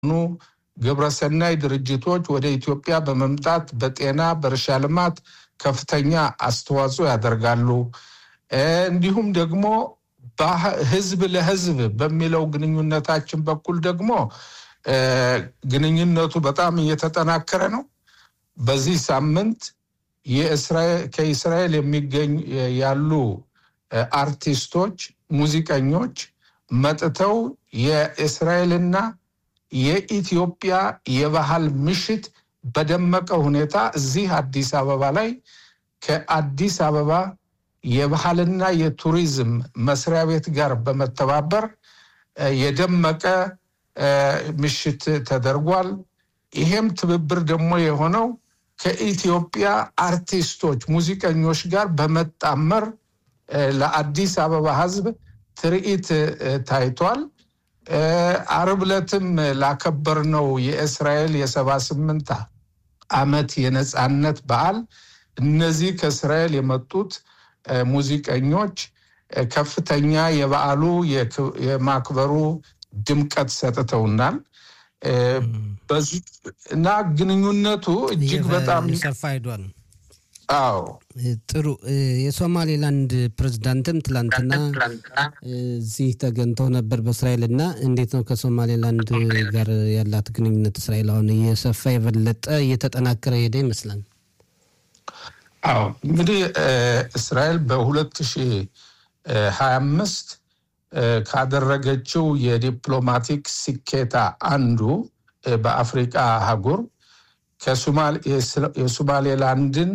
የሆኑ ግብረሰናይ ድርጅቶች ወደ ኢትዮጵያ በመምጣት በጤና፣ በእርሻ ልማት ከፍተኛ አስተዋጽኦ ያደርጋሉ። እንዲሁም ደግሞ ህዝብ ለህዝብ በሚለው ግንኙነታችን በኩል ደግሞ ግንኙነቱ በጣም እየተጠናከረ ነው። በዚህ ሳምንት ከእስራኤል የሚገኙ ያሉ አርቲስቶች፣ ሙዚቀኞች መጥተው የእስራኤልና የኢትዮጵያ የባህል ምሽት በደመቀ ሁኔታ እዚህ አዲስ አበባ ላይ ከአዲስ አበባ የባህልና የቱሪዝም መስሪያ ቤት ጋር በመተባበር የደመቀ ምሽት ተደርጓል። ይሄም ትብብር ደግሞ የሆነው ከኢትዮጵያ አርቲስቶች፣ ሙዚቀኞች ጋር በመጣመር ለአዲስ አበባ ሕዝብ ትርኢት ታይቷል። አርብ ዕለትም ላከበርነው የእስራኤል የሰባ ስምንት ዓመት የነፃነት በዓል እነዚህ ከእስራኤል የመጡት ሙዚቀኞች ከፍተኛ የበዓሉ የማክበሩ ድምቀት ሰጥተውናል እና ግንኙነቱ እጅግ በጣም ሰፋ ሄዷል። አዎ ጥሩ። የሶማሌላንድ ፕሬዝዳንትም ትላንትና እዚህ ተገኝተው ነበር በእስራኤል እና እንዴት ነው ከሶማሌላንድ ጋር ያላት ግንኙነት እስራኤል አሁን እየሰፋ የበለጠ እየተጠናከረ ሄደ ይመስላል? አዎ እንግዲህ እስራኤል በሁለት ሺህ ሀያ አምስት ካደረገችው የዲፕሎማቲክ ስኬታ አንዱ በአፍሪቃ አህጉር የሶማሌላንድን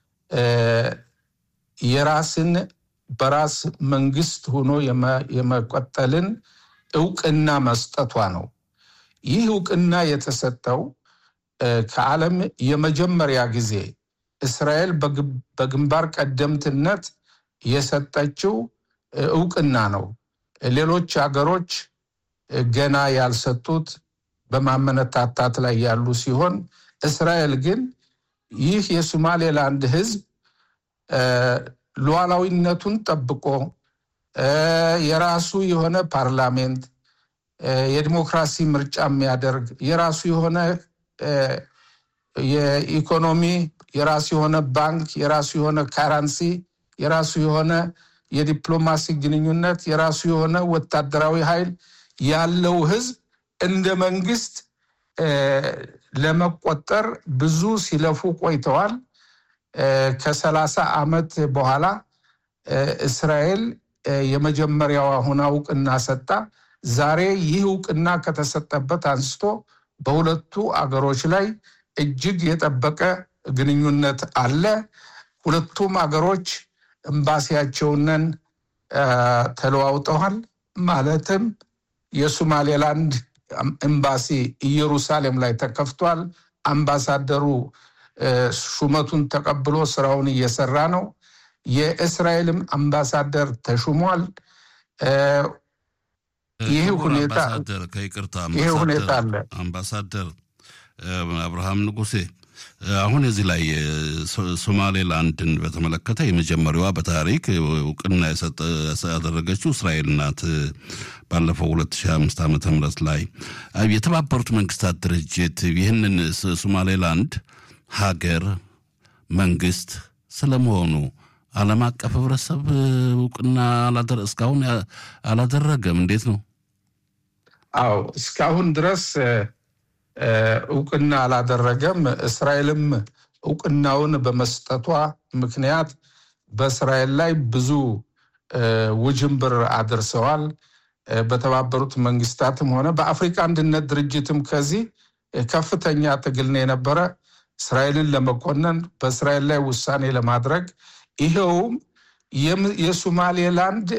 የራስን በራስ መንግስት ሆኖ የመቆጠልን እውቅና መስጠቷ ነው። ይህ እውቅና የተሰጠው ከዓለም የመጀመሪያ ጊዜ እስራኤል በግንባር ቀደምትነት የሰጠችው እውቅና ነው። ሌሎች ሀገሮች ገና ያልሰጡት በማመነታታት ላይ ያሉ ሲሆን እስራኤል ግን ይህ የሶማሌላንድ ሕዝብ ሉዓላዊነቱን ጠብቆ የራሱ የሆነ ፓርላሜንት፣ የዲሞክራሲ ምርጫ የሚያደርግ የራሱ የሆነ የኢኮኖሚ፣ የራሱ የሆነ ባንክ፣ የራሱ የሆነ ካራንሲ፣ የራሱ የሆነ የዲፕሎማሲ ግንኙነት፣ የራሱ የሆነ ወታደራዊ ኃይል ያለው ሕዝብ እንደ መንግስት ለመቆጠር ብዙ ሲለፉ ቆይተዋል። ከሰላሳ ዓመት በኋላ እስራኤል የመጀመሪያዋ ሆና እውቅና ሰጣ። ዛሬ ይህ እውቅና ከተሰጠበት አንስቶ በሁለቱ አገሮች ላይ እጅግ የጠበቀ ግንኙነት አለ። ሁለቱም አገሮች ኤምባሲያቸውንን ተለዋውጠዋል። ማለትም የሶማሌላንድ ኤምባሲ ኢየሩሳሌም ላይ ተከፍቷል። አምባሳደሩ ሹመቱን ተቀብሎ ስራውን እየሰራ ነው። የእስራኤልም አምባሳደር ተሹሟል። ይህ ሁኔታ ከይቅርታ ይህ ሁኔታ አለ። አምባሳደር አብርሃም ንጉሴ አሁን እዚህ ላይ ሶማሌላንድን በተመለከተ የመጀመሪያዋ በታሪክ እውቅና ያደረገችው እስራኤል ናት። ባለፈው 2005 ዓመተ ምህረት ላይ የተባበሩት መንግስታት ድርጅት ይህንን ሶማሌላንድ ሀገር መንግስት ስለመሆኑ ዓለም አቀፍ ህብረተሰብ እውቅና እስካሁን አላደረገም። እንዴት ነው? አዎ እስካሁን ድረስ እውቅና አላደረገም። እስራኤልም እውቅናውን በመስጠቷ ምክንያት በእስራኤል ላይ ብዙ ውጅንብር አድርሰዋል። በተባበሩት መንግስታትም ሆነ በአፍሪካ አንድነት ድርጅትም ከዚህ ከፍተኛ ትግል ነው የነበረ እስራኤልን ለመኮነን በእስራኤል ላይ ውሳኔ ለማድረግ ይኸውም የሶማሌላንድ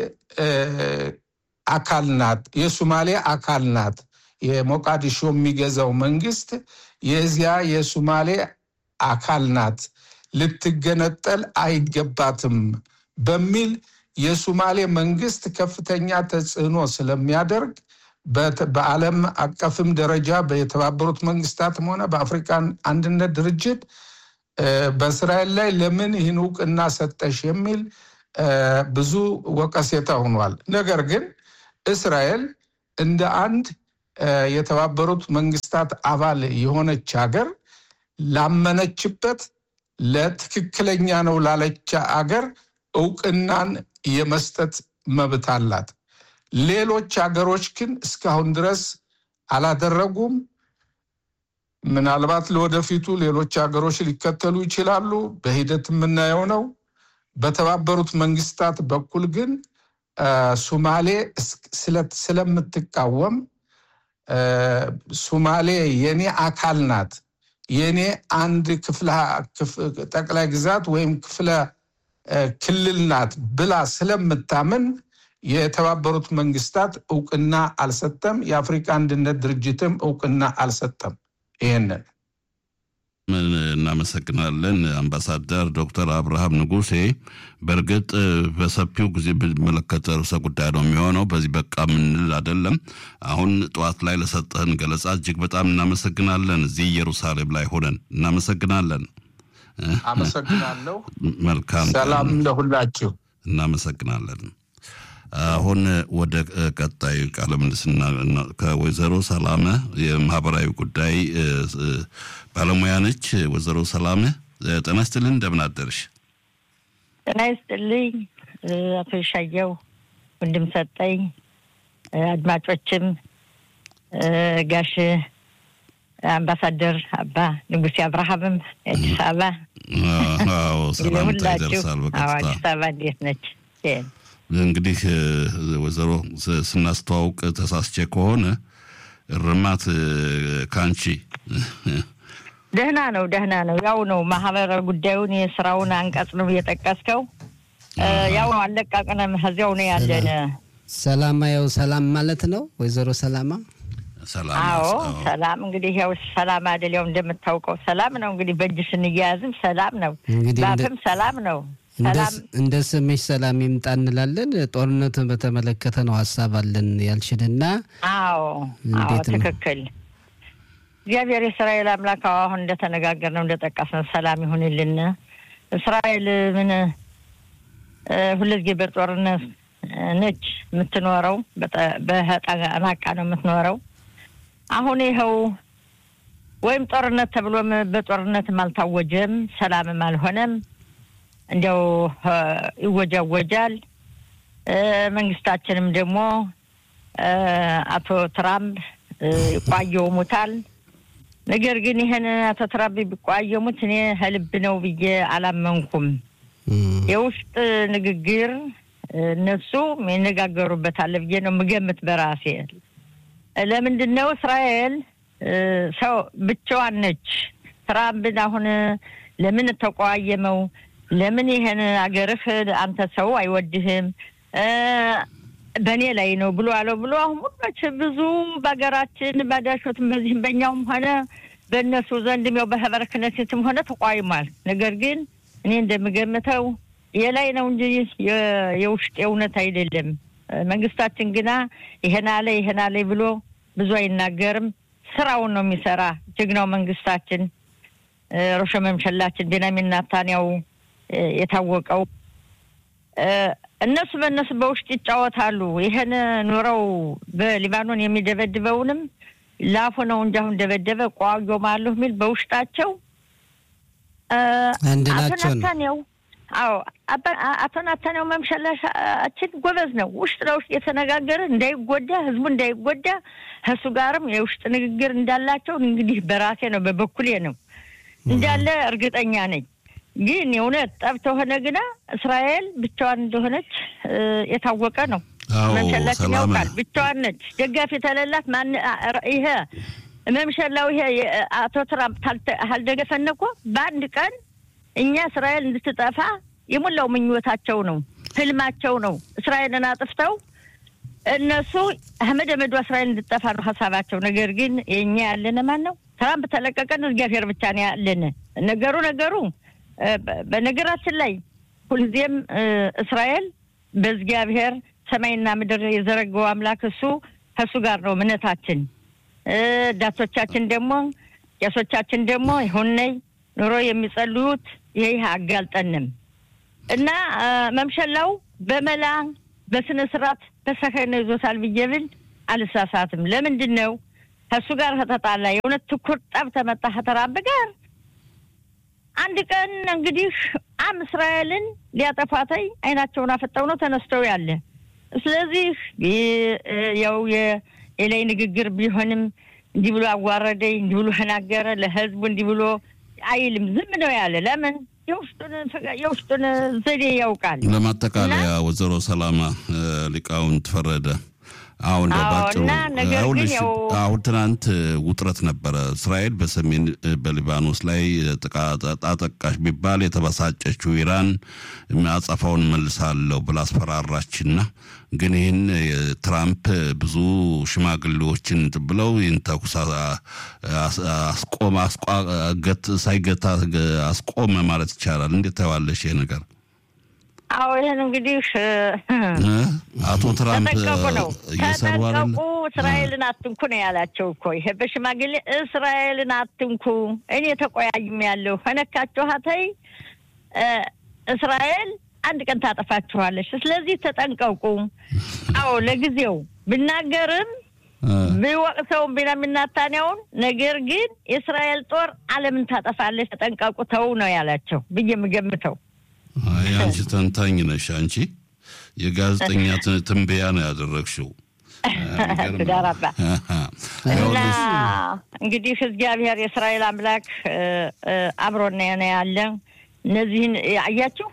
አካል ናት፣ የሶማሌ አካል ናት። የሞቃዲሾ የሚገዛው መንግስት የዚያ የሶማሌ አካል ናት፣ ልትገነጠል አይገባትም በሚል የሶማሌ መንግስት ከፍተኛ ተጽዕኖ ስለሚያደርግ በዓለም አቀፍም ደረጃ በተባበሩት መንግስታትም ሆነ በአፍሪካን አንድነት ድርጅት በእስራኤል ላይ ለምን ይህን እውቅና ሰጠሽ የሚል ብዙ ወቀሴታ ሆኗል። ነገር ግን እስራኤል እንደ አንድ የተባበሩት መንግስታት አባል የሆነች ሀገር ላመነችበት ለትክክለኛ ነው ላለች አገር እውቅናን የመስጠት መብት አላት። ሌሎች ሀገሮች ግን እስካሁን ድረስ አላደረጉም። ምናልባት ለወደፊቱ ሌሎች ሀገሮች ሊከተሉ ይችላሉ። በሂደት የምናየው ነው። በተባበሩት መንግስታት በኩል ግን ሱማሌ ስለምትቃወም ሱማሌ የኔ አካል ናት፣ የኔ አንድ ክፍለ ጠቅላይ ግዛት ወይም ክፍለ ክልል ናት ብላ ስለምታምን የተባበሩት መንግስታት እውቅና አልሰጠም። የአፍሪካ አንድነት ድርጅትም እውቅና አልሰጠም። ይህንን እናመሰግናለን አምባሳደር ዶክተር አብርሃም ንጉሴ። በእርግጥ በሰፊው ጊዜ ብንመለከተ ርዕሰ ጉዳይ ነው የሚሆነው። በዚህ በቃ ምንል አይደለም። አሁን ጠዋት ላይ ለሰጠህን ገለጻ እጅግ በጣም እናመሰግናለን። እዚህ ኢየሩሳሌም ላይ ሆነን እናመሰግናለን። አመሰግናለሁ። መልካም ሰላም ለሁላችሁ። እናመሰግናለን። አሁን ወደ ቀጣዩ ቃለ ምልልስ ከወይዘሮ ሰላመ የማህበራዊ ጉዳይ ባለሙያ ነች። ወይዘሮ ሰላመ ጤና ይስጥልን፣ እንደምን አደርሽ? ጤና ይስጥልኝ አቶ ይሻየው ወንድም ሰጠኝ፣ አድማጮችም ጋሽ አምባሳደር አባ ንጉሴ አብርሃምም አዲስ አበባ ሰላምታ ይደርሳል በቀጥታ አዲስ አበባ እንዴት ነች? እንግዲህ ወይዘሮ ስናስተዋውቅ ተሳስቼ ከሆነ እርማት ከአንቺ ደህና ነው፣ ደህና ነው። ያው ነው ማህበረ ጉዳዩን የስራውን አንቀጽ ነው እየጠቀስከው። ያው ነው አለቃቅነም ከዚያው ነው ያለን። ሰላማ ያው ሰላም ማለት ነው ወይዘሮ ሰላማ። አዎ ሰላም እንግዲህ ያው ሰላም አይደል? ያው እንደምታውቀው ሰላም ነው እንግዲህ በእጅ ስንያያዝም ሰላም ነው፣ ባፍም ሰላም ነው። እንደ ስምሽ ሰላም ይምጣ እንላለን። ጦርነቱን በተመለከተ ነው ሀሳብ አለን ያልሽንና፣ አዎ አዎ ትክክል። እግዚአብሔር የእስራኤል አምላክ አሁን እንደተነጋገር ነው እንደጠቀስነው ሰላም ይሁንልን። እስራኤል ምን ሁልጊዜ በጦርነት ነች የምትኖረው፣ በጠናቃ ነው የምትኖረው። አሁን ይኸው ወይም ጦርነት ተብሎም በጦርነትም አልታወጀም፣ ሰላምም አልሆነም። እንዲያው ይወጃወጃል። መንግስታችንም ደግሞ አቶ ትራምፕ ይቋየሙታል። ነገር ግን ይህን አቶ ትራምፕ ቢቋየሙት እኔ ህልብ ነው ብዬ አላመንኩም። የውስጥ ንግግር እነሱ ይነጋገሩበታል ብዬ ነው የምገምት በራሴ። ለምንድን ነው እስራኤል ሰው ብቻዋን ነች። ትራምፕን አሁን ለምን ተቋየመው? ለምን ይሄን አገርህ አንተ ሰው አይወድህም በእኔ ላይ ነው ብሎ አለው ብሎ አሁን ሁሎች ብዙ በሀገራችን ባዳሾትም በዚህም በእኛውም ሆነ በእነሱ ዘንድም ያው በህበረ ክነሴትም ሆነ ተቋይሟል። ነገር ግን እኔ እንደምገምተው የላይ ነው እንጂ የውስጥ የእውነት አይደለም። መንግስታችን ግና ይሄን አለ ይሄን አለ ብሎ ብዙ አይናገርም። ስራውን ነው የሚሰራ ጀግናው መንግስታችን ሮሸ መምሸላችን ቤንያሚን ኔታንያሁ የታወቀው እነሱ በእነሱ በውስጥ ይጫወታሉ። ይህን ኑረው በሊባኖን የሚደበድበውንም ላፉ ነው እንጂ አሁን ደበደበ ቋዮማለሁ የሚል በውስጣቸው አንድ አቶ ናቸው ነው። ናታንያው አዎ አቶ ናታንያው መምሸላችን ጎበዝ ነው። ውስጥ ለውስጥ የተነጋገረ እንዳይጎዳ ህዝቡ እንዳይጎዳ ከእሱ ጋርም የውስጥ ንግግር እንዳላቸው እንግዲህ በራሴ ነው በበኩሌ ነው እንዳለ እርግጠኛ ነኝ። ግን የእውነት ጠብ ተሆነ ግና እስራኤል ብቻዋን እንደሆነች የታወቀ ነው። አዎ መምሸላችን ሰላም ያውቃል። ብቻዋን ነች። ደጋፊ የተለላት ማን ይሄ መምሸላው ይሄ አቶ ትራምፕ ታልተ- አልደገፈን እኮ በአንድ ቀን እኛ እስራኤል እንድትጠፋ የሞላው ምኞታቸው ነው፣ ህልማቸው ነው። እስራኤልን አጥፍተው እነሱ አህመድ መዱ እስራኤል እንድጠፋ ነው ሀሳባቸው። ነገር ግን የእኛ ያለን ማን ነው? ትራምፕ ተለቀቀን እግዚአብሔር ብቻ ነው ያለን። ነገሩ ነገሩ እ፣ በ- በነገራችን ላይ ሁልጊዜም እ፣ እስራኤል በእግዚአብሔር ሰማይና ምድር የዘረገው አምላክ እሱ ከእሱ ጋር ነው እምነታችን። እ፣ ዳቶቻችን ደግሞ ቄሶቻችን ደግሞ ይሁነይ ኑሮ የሚጸልዩት ይህ አጋልጠንም እና እ፣ መምሸላው በመላ በስነ ስርዓት በሰከነ ይዞታል ብዬ ብል አልሳሳትም። ለምንድን ነው ከእሱ ጋር ከተጣላ የእውነት ትኩር ጠብ ተመጣ ከተራብ ጋር አንድ ቀን እንግዲህ አም እስራኤልን ሊያጠፋተይ አይናቸውን አፈጠው ነው ተነስተው ያለ። ስለዚህ ያው የላይ ንግግር ቢሆንም እንዲህ ብሎ አዋረደኝ፣ እንዲህ ብሎ ተናገረ፣ ለህዝቡ እንዲህ ብሎ አይልም። ዝም ነው ያለ። ለምን? የውስጡን ዘዴ ያውቃል። ለማጠቃለያ ወይዘሮ ሰላማ ሊቃውንት ፈረደ አሁን ባጭሩ አሁን ትናንት ውጥረት ነበረ። እስራኤል በሰሜን በሊባኖስ ላይ ጥቃት አጠቃሽ ቢባል የተበሳጨችው ኢራን አጸፋውን መልሳለሁ ብላ አስፈራራችና ግን ይህን ትራምፕ ብዙ ሽማግሌዎችን ብለው ይህን ተኩስ አስቆመ ሳይገታ አስቆመ ማለት ይቻላል። እንዴት ታየዋለሽ ይሄ ነገር? አዎ ይህን እንግዲህ አቶ ትራምፕ ተጠንቀቁ ነው እየሰሩ ተጠንቀቁ፣ እስራኤልን አትንኩ ነው ያላቸው እኮ ይሄ በሽማግሌ እስራኤልን አትንኩ፣ እኔ ተቆያይም ያለሁ ከነካችኋተይ እስራኤል አንድ ቀን ታጠፋችኋለች። ስለዚህ ተጠንቀቁ። አዎ ለጊዜው ብናገርም ቢወቅሰውም ቢንያሚን ኔታንያሁን ነገር ግን የእስራኤል ጦር ዓለምን ታጠፋለች፣ ተጠንቀቁ ተው ነው ያላቸው ብዬ የምገምተው። አይ አንቺ ተንታኝ ነሽ። አንቺ የጋዜጠኛ ትንበያ ነው ያደረግሽው። ትዳራባ እና እንግዲህ እግዚአብሔር የእስራኤል አምላክ አብሮና ነው ያለ። እነዚህን አያችሁ፣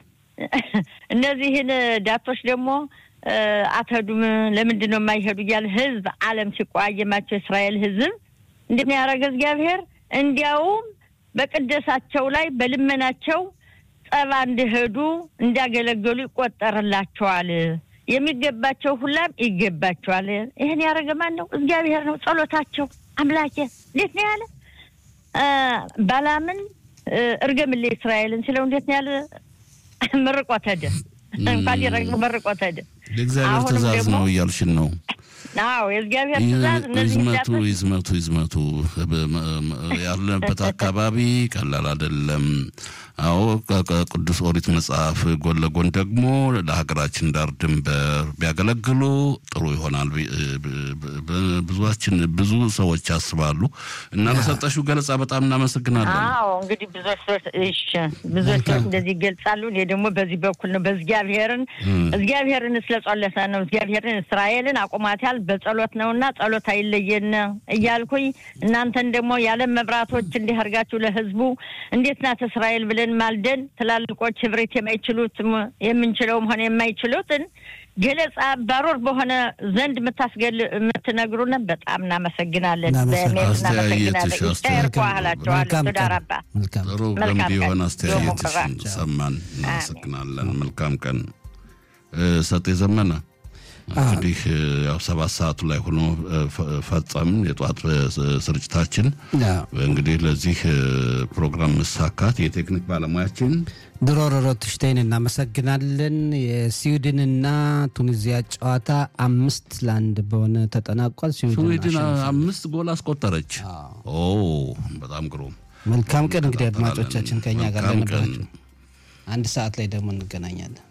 እነዚህን ዳቶች ደግሞ አትሄዱም፣ ለምንድን ነው የማይሄዱ እያለ ህዝብ ዓለም ሲቋየማቸው የእስራኤል ህዝብ እንደሚያደርገ እግዚአብሔር እንዲያውም በቅደሳቸው ላይ በልመናቸው ጸባ እንዲሄዱ እንዲያገለገሉ ይቆጠርላቸዋል። የሚገባቸው ሁላም ይገባቸዋል። ይህን ያደረገ ማን ነው? እግዚአብሔር ነው። ጸሎታቸው አምላኬ እንዴት ነው ያለ ባላምን እርገምልህ እስራኤልን ሲለው እንዴት ነው ያለ መርቆት ሄደ። እንኳን ሊረግሙ መርቆት ሄደ። የእግዚአብሔር ትእዛዝ ነው እያልሽን ነው? አዎ የእግዚአብሔር ትእዛዝ እነዚህ ይዝመቱ ይዝመቱ ይዝመቱ ያለንበት አካባቢ ቀላል አይደለም። አዎ ከቅዱስ ኦሪት መጽሐፍ ጎን ለጎን ደግሞ ለሀገራችን ዳር ድንበር ቢያገለግሉ ጥሩ ይሆናል። ብዙችን ብዙ ሰዎች ያስባሉ እና ለሰጠሽው ገለጻ በጣም እናመሰግናለን። አዎ እንግዲህ ብዙዎች ሰዎች እሺ ብዙዎች ሰዎች እንደዚህ ይገልጻሉ። እኔ ደግሞ በዚህ በኩል ነው በእግዚአብሔርን እግዚአብሔርን ስለጸለሰ ነው እግዚአብሔርን እስራኤልን አቁማታል በጸሎት ነውና ጸሎት አይለየን እያልኩኝ እናንተን ደግሞ የዓለም መብራቶች እንዲህ አድርጋችሁ ለህዝቡ እንዴት ናት እስራኤል ብለን ማልደን ትላልቆች ህብረት የማይችሉት የምንችለውም ሆነ የማይችሉትን ገለጻ ባሮር በሆነ ዘንድ የምታስገል የምትነግሩን በጣም እናመሰግናለን። በሜት እናመሰግናለን። ይታየርኳህላቸዋለሁ ትዳራባ ጥሩ ገንቢ የሆነ አስተያየትሽን ሰማን። እናመሰግናለን። መልካም ቀን ሰጤ ዘመነ። እንግዲህ ያው ሰባት ሰዓቱ ላይ ሆኖ ፈጸምን የጠዋት ስርጭታችን። እንግዲህ ለዚህ ፕሮግራም መሳካት የቴክኒክ ባለሙያችን ድሮ ሮሮትሽቴይን እናመሰግናለን። የስዊድንና ቱኒዚያ ጨዋታ አምስት ለአንድ በሆነ ተጠናቋል። ስዊድን አምስት ጎል አስቆጠረች። ኦ በጣም ግሩም። መልካም ቀን እንግዲህ አድማጮቻችን ከኛ ጋር ለነበራችሁ አንድ ሰዓት ላይ ደግሞ እንገናኛለን።